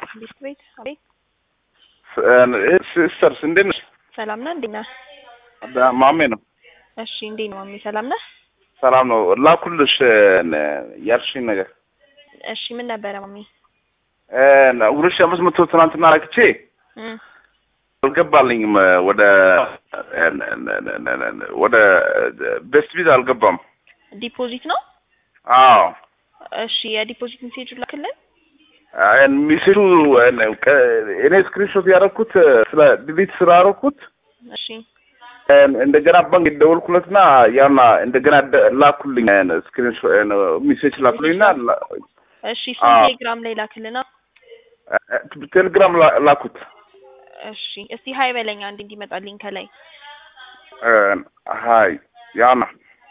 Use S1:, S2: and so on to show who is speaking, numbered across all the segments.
S1: ቤት ቤት አቤት
S2: ሲስተርስ እንዴት ነሽ?
S1: ሰላም ነህ? እንዴት ነህ?
S2: ማሜ ነው።
S1: እሺ እንዴት ነው ማሚ? ሰላም ነህ?
S2: ሰላም ነው። ላኩልሽ ያልሽኝ ነገር
S1: እሺ ምን ነበረ ማሚ?
S2: ሁለት ሺህ አምስት መቶ ትናንትና ላክቼ
S1: እም
S2: አልገባልኝም። ወደ ወደ ቤስት ቪዛ አልገባም።
S1: ዲፖዚት ነው?
S2: አዎ
S1: እሺ የዲፖዚት ሜሴጁ ላክልን።
S2: ሚስሉ እኔ ስክሪንሾት ያደረኩት ስለ ዲሊት ስላደረኩት
S1: እሺ
S2: እንደገና ባንክ የደወልኩለትና ያና እንደገና ላኩልኝ ስክሪንሾት ሚሴጅ ላኩልኝና
S1: እሺ እሱን
S2: አዎ።
S1: ቴሌግራም ላይ ላክልና።
S2: ቴሌግራም ላኩት።
S1: እሺ እስቲ ሀይ በለኛ አንድ እንዲመጣልኝ ከላይ
S2: ሀይ ያና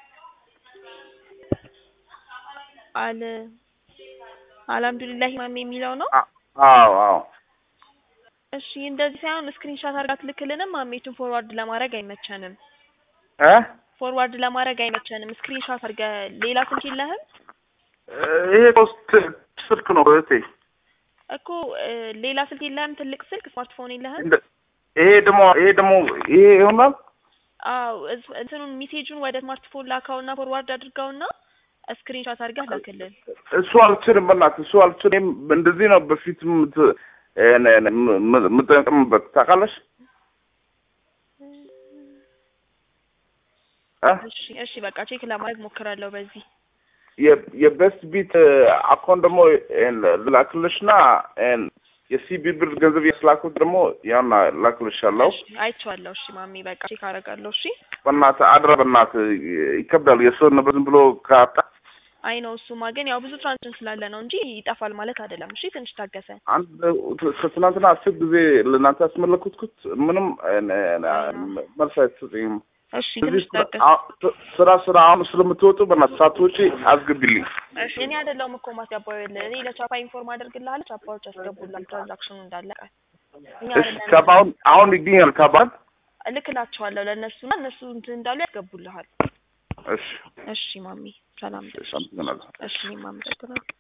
S1: አለ አልሐምዱሊላህ ማሚ የሚለው ነው።
S2: አዎ አዎ
S1: እሺ እንደዚህ ሳይሆን ስክሪንሻት አድርጋት ልክልንም ማሜቱን ፎርዋርድ ለማድረግ አይመቸንም።
S2: እ
S1: ፎርዋርድ ለማድረግ አይመቸንም። ስክሪንሻት አድርገህ ሌላ ስልክ የለህም
S2: ይሄ ሶስት ስልክ ነው እህቴ።
S1: እኮ እ፣ ሌላ ስልክ የለህም? ትልቅ ስልክ ስማርትፎን የለህም?
S2: እንደ- ይሄ ደግሞ ይሄ ደግሞ ይሄ ይሆናል።
S1: አዎ እዝ- እንትኑን ሜሴጁን ወደ ስማርትፎን ላካውና ፎርዋርድ አድርጋውና ስክሪንሻት አድርገህ ላክልን።
S2: እሱ አልችልም፣ በእናትህ እሱ አልችልም። እንደዚህ ነው በፊት ምት- እ- እ- ም- የምጠቀምበት ታውቃለሽ። እ?
S1: እሺ እሺ በቃ ቼክ ለማድረግ ሞክራለሁ በዚህ
S2: የ- የቤስት ቢት አካውንት ደግሞ ላክልሽና የሲቢ ብር ገንዘብ የስላኩት ደግሞ ያና ላክልሻለሁ።
S1: እሺ፣ አይቼዋለሁ። እሺ ማሚ በቃ ቼክ አደርጋለሁ። እሺ
S2: በእናትህ አድራ፣ በእናትህ ይከብዳል። የሰው ነበር ዝም ብሎ ካጣ
S1: አይ ነው እሱማ፣ ግን ያው ብዙ ትራንዛክሽን ስላለ ነው እንጂ ይጠፋል ማለት አይደለም። እሺ ትንሽ ታገሰ።
S2: አንድ ከትናንትና አስር ጊዜ ለእናንተ ያስመለክትኩት ምንም መልስ አይሰጠኝም።
S1: እሺ
S2: እዚህ
S1: ትንሽ
S2: ስራ-
S1: ታገሰ።
S2: አ- ስራ ስራ አሁን ስለምትወጡ በእናትህ ሳትወጪ አስገቢልኝ።
S1: እሺ እኔ አይደለሁም እኮ ማስገባው ይኸውልህ፣ እኔ ለቻፓ ኢንፎርም አደርግልሃለሁ። ቻፓዎች ያስገቡላል ትራንዛክሽኑ እንዳለቀ። እኛ
S2: እሺ
S1: አይደለንም።
S2: ካባ አሁን አሁን ይገኛል ካባል
S1: እልክላቸዋለሁ ለእነሱና እነሱ እንትን እንዳሉ ያስገቡልሃል።
S2: እሺ
S1: እሺ ማሚ ሰላም።
S2: እሺ አመሰግናለሁ።
S1: እሺ እኔም አመሰግናለሁ።